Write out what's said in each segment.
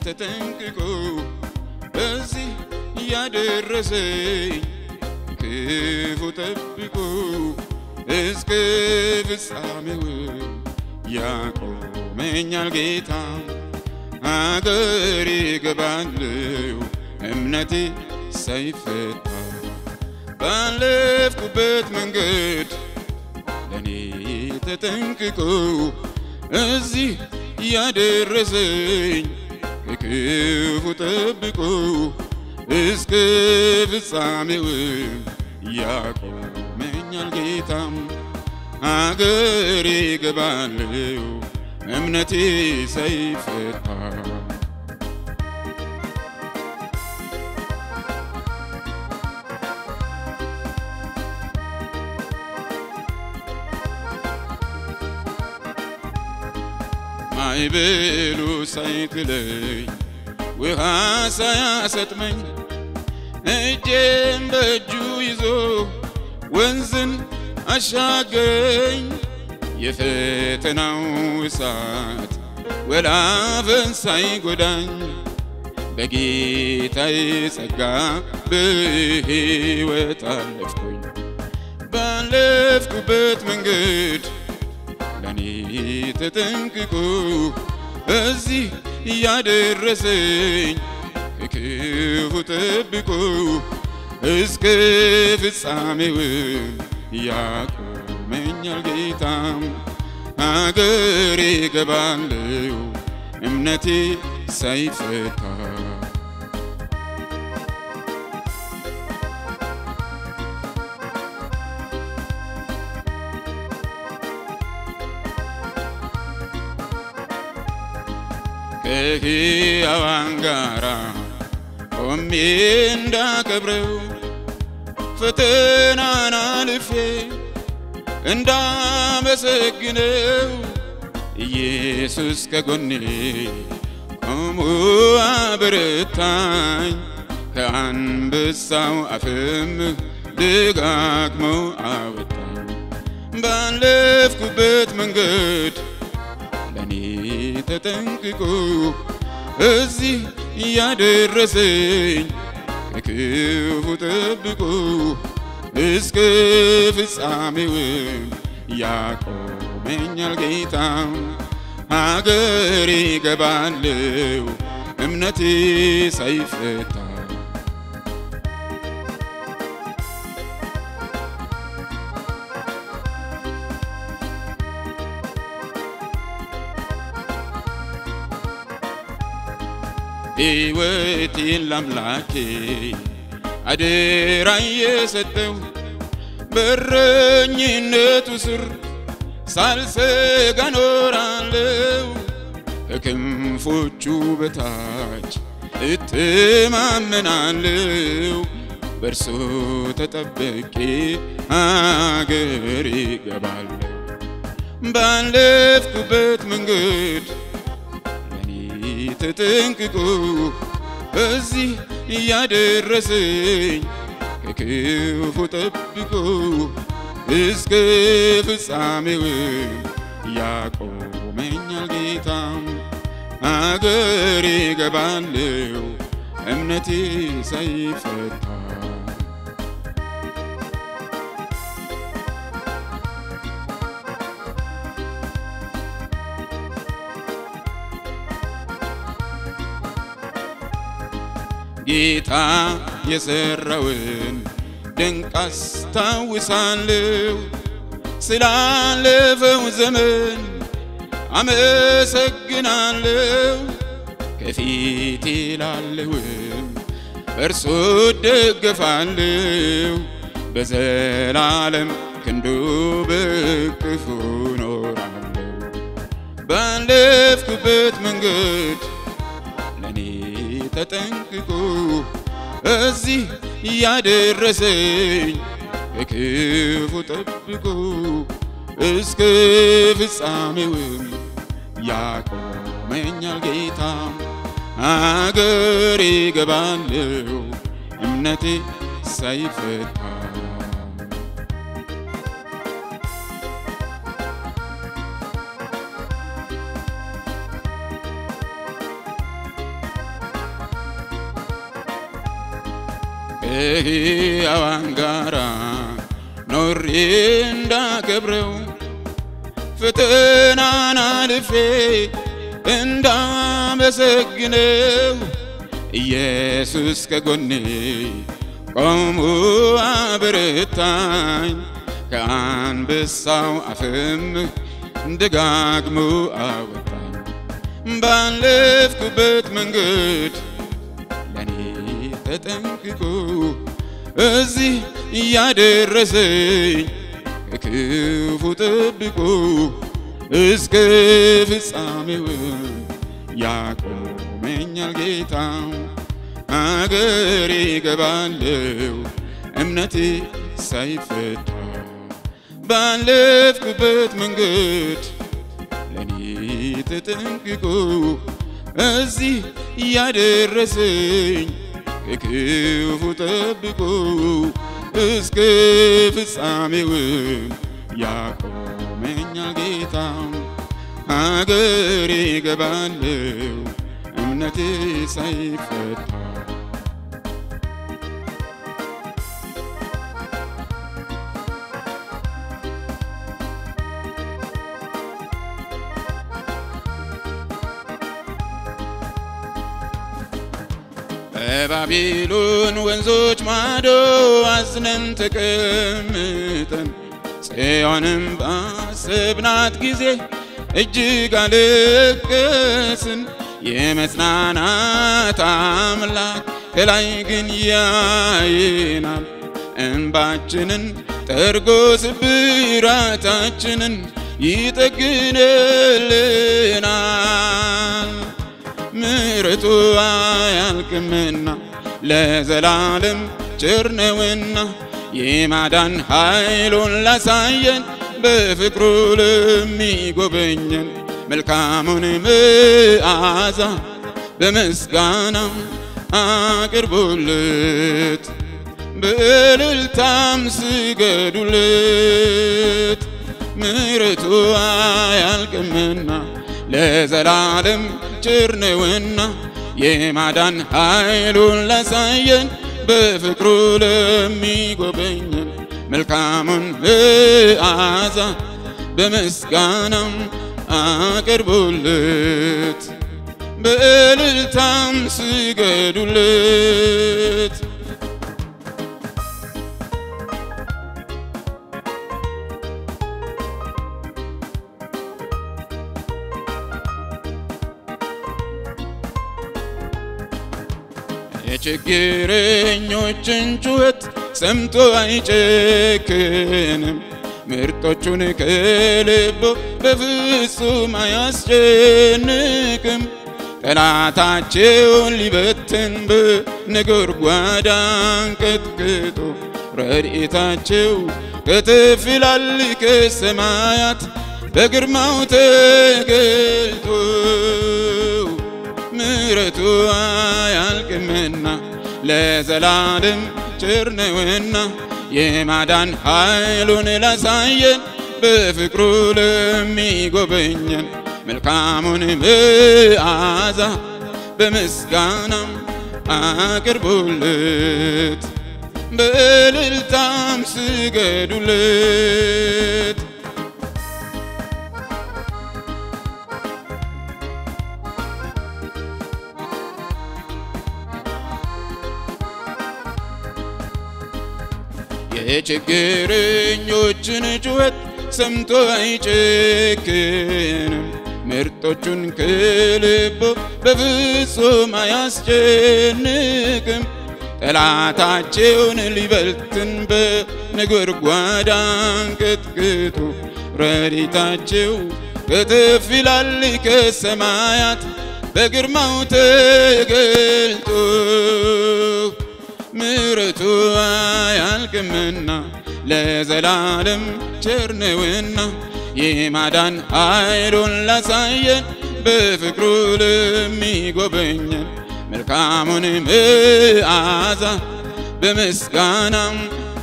ተጠንቅቆ እዚህ ያደረሰኝ ክፉ ጠብቆ እስከ ፍጻሜው ያቆመኛል ጌታ አገር ገባለው እምነቴ ሳይፈታ ባለፍኩበት መንገድ ለእኔ ተጠንቅቆ እዚህ ያደረሰኝ ከክፉ ጠብቆ እስከ ፍጻሜው ያቆመኛል ጌታም አገሬ ገባለው እምነቴ ሳይፈታ ማዕበሉ ሳይጥለኝ ውሃ ሳያሰጥመኝ እጄን በእጁ ይዞ ወንዝን አሻገረኝ። የፈተናው እሳት ወላፈን ሳይጎዳኝ በጌታዬ ጸጋ በሕይወት አለፍኩኝ። ባለፍኩበት መንገድ ለእኔ ተጠንቅቆ እዚህ ያደረሰኝ ከክፉ ጠብቆ እስከ ፍጻሜው ያቆመኛል ጌታም አገሬ ገባለው እምነቴ ሳይፈታ ከሕያዋን ጋራ ቆሜ እንዳከብረው ፈተናን አልፌ እንዳመሰግነው ኢየሱስ ከጎኔ ቆሞ አበረታኝ። ከአንበሳው አፍም ደጋግሞ አወጣኝ። ባለፍኩበት መንገድ ለእኔ ተጠንቅቆ እዚህ ያደረሰኝ ከክፉ ጠብቆ እስከ ፍጻሜው ያቆመኛል ጌታ አገሬ ገባለው እምነቴ ሳይፈታ ሕይወቴን ላምላኬ አደራ የሰጠው በረኝነቱ ስር ሳልሰጋ ኖራለው ከክንፎቹ በታች እተማመናለው በእርሱ ተጠበቄ አገር ይገባለሁ ባለፍኩበት መንገድ ለእኔ ተጠንቅቆ እዚህ እያደረሰኝ ከክፉ ጠብቆ እስከ ፍጻሜው ያቆመኛል ጌታ አገሬ ገባለው እምነቴ ሳይፈታ ጌታ የሰራውን ድንቅ አስታውሳለሁ። ስላለፈው ዘመን አመሰግናለሁ። ከፊቴ ላለውም በእርሱ እደገፋለሁ። በዘላለም ክንዱ በቅፉ ኖራለሁ። ባለፍኩበት መንገድ ለእኔ ተጠንቅቆ እዚህ ያደረሰኝ ከክፉ ጠብቆ እስከ ፍጻሜውም ያቆመኛል ጌታ አገሬ ገባለው እምነቴ ሳይፈታ ከሕያዋን ጋራ ኖሬ እንዳከብረው ፈተናን አልፌ እንዳመሰግነው ኢየሱስ ከጎኔ ቆሞ አበረታኝ ከአንበሳው አፍም ደጋግሞ አወጣኝ ባለፍኩበት መንገድ ለኔ ተጠንቅቆ እዚህ እያደረሰኝ ከክፉ ጠብቆ እስከ ፍጻሜውም ያቆመኛል ጌታ አገሬ ገባለው እምነቴ ሳይፈታ ባለፍኩበት መንገድ ለኔ ተጠንቅቆ እዚህ እያደረሰኝ ከክፉ ጠብቆ እስከ ፍጻሜውም ያቆመኛል ጌታ አገሬ ገባለው እምነቴ ሳይፈታ በባቢሎን ወንዞች ማዶ አዝነን ተቀምጠን ጽዮንም ባሰብናት ጊዜ እጅግ አለቀስን። የመጽናናት አምላክ ከላይ ግን ያየናል። እንባችንን ጠርጎ ስብራታችንን ይጠግንልናል። ምሕረቱ አያልቅምና ለዘላለም ቸር ነውና የማዳን ኃይሉን ላሳየን በፍቅሩ ለሚጎበኘን መልካሙን መዓዛ በምስጋና አቅርቡለት፣ በእልልታም ስገዱለት። ምሕረቱ አያልቅምና ለዘላለም ቸር ነውና የማዳን ኃይሉን ላሳየን በፍቅሩ ለሚጎበኘን መልካሙን መዓዛ በምስጋናም አቅርቡለት፣ በእልልታም ስገዱለት። የችግረኞችን ጩኸት ሰምቶ አይጨክንም። ምርጦቹን ከልቦ በፍጹም አያስጨንቅም። ጠላታቸውን ሊበትን በነጎድጓድ አንቀጥቅጦ ረድኤታቸው ከተፍ ይላል ከሰማያት በግርማው ተገልጦ ምሕረቱ አያልቅምና ለዘላለም ቸር ነውና የማዳን ኃይሉን ላሳየን በፍቅሩ ለሚጎበኘን መልካሙን መዓዛ በምስጋናም አቅርቡለት፣ በእልልታም ስገዱለት። የችግረኞችን ጩኸት ሰምቶ አይጨክንም። ምርጦቹን ከልቦ በፍጹም አያስጨንቅም። ጠላታቸውን ሊበልትን በነጎድጓድ አንቀጥቅጦ ረድኤታቸው ከተፍ ይላል ከሰማያት በግርማው ተገልጦ ምሕረቱ አያልቅምና ለዘላለም ቸር ነውና የማዳን ኃይሉን ላሳየን በፍቅሩ ለሚጎበኘን መልካሙን መዓዛ በምስጋናም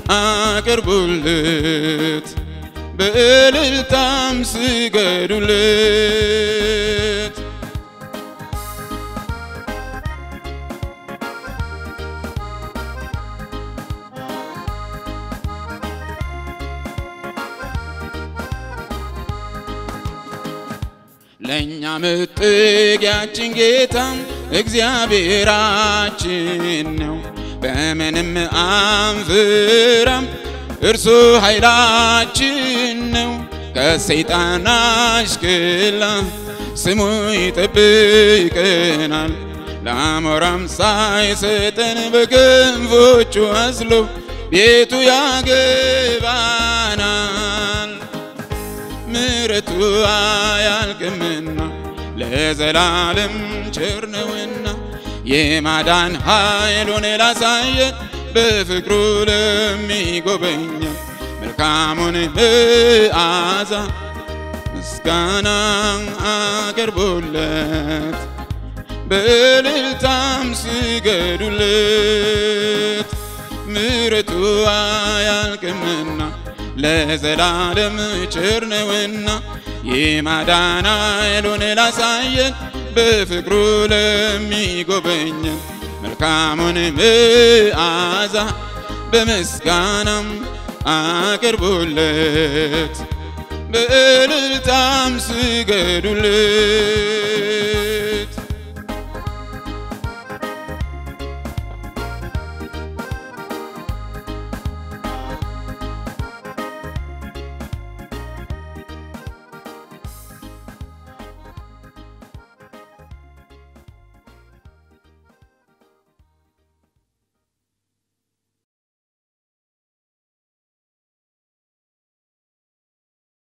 አቅርቡለት፣ በእልልታም ስገዱለት። እኛ መጠጊያችን ጌታ እግዚአብሔራችን ነው። በምንም አንፍራም፣ እርሱ ኃይላችን ነው። ከሰይጣን አሽክላ ስሙ ይጠብቀናል። ለአሞራም ሳይሰጠን በክንፎቹ አስሎ ቤቱ ያገባናል። ምሕረቱ አያልቅምና ለዘላለም ቸር ነውና የማዳን ኃይሉን ላሳየን በፍቅሩ ለሚጎበኘን መልካሙን መዓዛ ምስጋና አቅርቡለት በእልልታም ስገዱለት። ምሕረቱ አያልቅምና ለዘላለም ቸር ነውና የማዳን ኃይሉን ላሳየን በፍቅሩ ለሚጎበኘን መልካሙን መዓዛ በምስጋናም አቅርቡለት በእልልታም ስገዱለት።